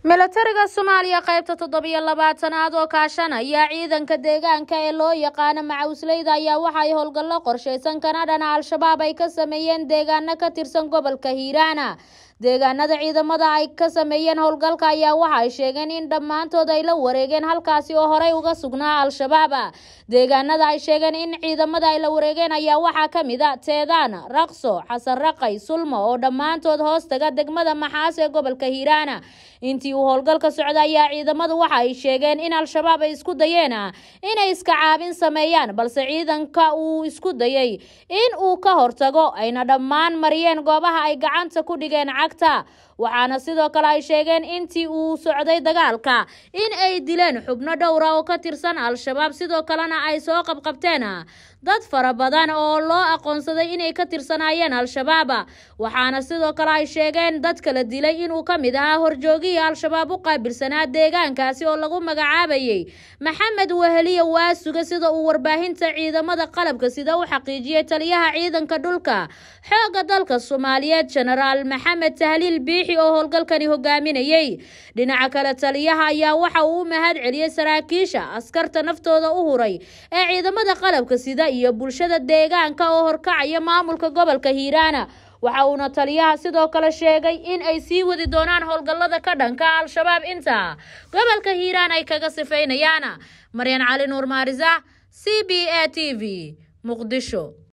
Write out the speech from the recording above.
milatariga soomaaliya qaybta toddobiyo labaatanaad oo kaashanaya ciidanka deegaanka ee loo yaqaano macawisleyda ayaa waxa ay howlgallo qorshaysan kana dhana al-shabaab ay ka sameeyeen deegaano ka tirsan gobolka hiiraana deegaanada ciidamada ay ka sameeyeen howlgalka ayaa waxa ay sheegeen in dhammaantood ay la wareegeen halkaasi oo horey uga sugnaa al-shabaab deegaanada ay sheegeen in ciidamada ay la wareegeen ayaa waxaa ka mid a teedaan raqso xasan raqay sulmo oo dhammaantood hoos taga degmada maxaas ee gobolka hiiraana intii uu howlgalka socda ayaa ciidamadu waxa ay sheegeen in al-shabaab ay isku dayeen inay iska caabin sameeyaan balse ciidanka uu isku dayay in uu ka hortago ayna dhammaan mariyeen goobaha ay gacanta ku dhigeen cagta waxaana sidoo kale ay sheegeen intii uu socday dagaalka in ay dileen xubno dhowra oo ka tirsan al-shabaab sidoo kalena ay soo qabqabteen dad fara badan oo loo aqoonsaday inay ka tirsanaayeen al-shabaab waxaana sidoo kale ay sheegeen dadka la dilay inuu ka mid ahaa horjoogihii al-shabaab u qaabilsanaa deegaankaasi oo lagu magacaabayay maxamed weheliye waasuga sida uu warbaahinta ciidamada qalabka sida u xaqiijiyey taliyaha ciidanka dhulka xoogga dalka soomaaliyeed genaraal maxamed tahliil biixi oo howlgalkani hogaaminayey dhinaca kale taliyaha ayaa waxa uu u mahad celiyey saraakiisha askarta naftooda u huray ee ciidamada qalabka sida iyo bulshada deegaanka oo horkacaya maamulka gobolka hiiraana waxa uuna taliyaha sidoo kale sheegay in ay sii wadi doonaan howlgallada ka dhanka al-shabaab inta gobolka hiiraan ay kaga sifeynayaan maryan cali nuur maarisa c b a t v muqdisho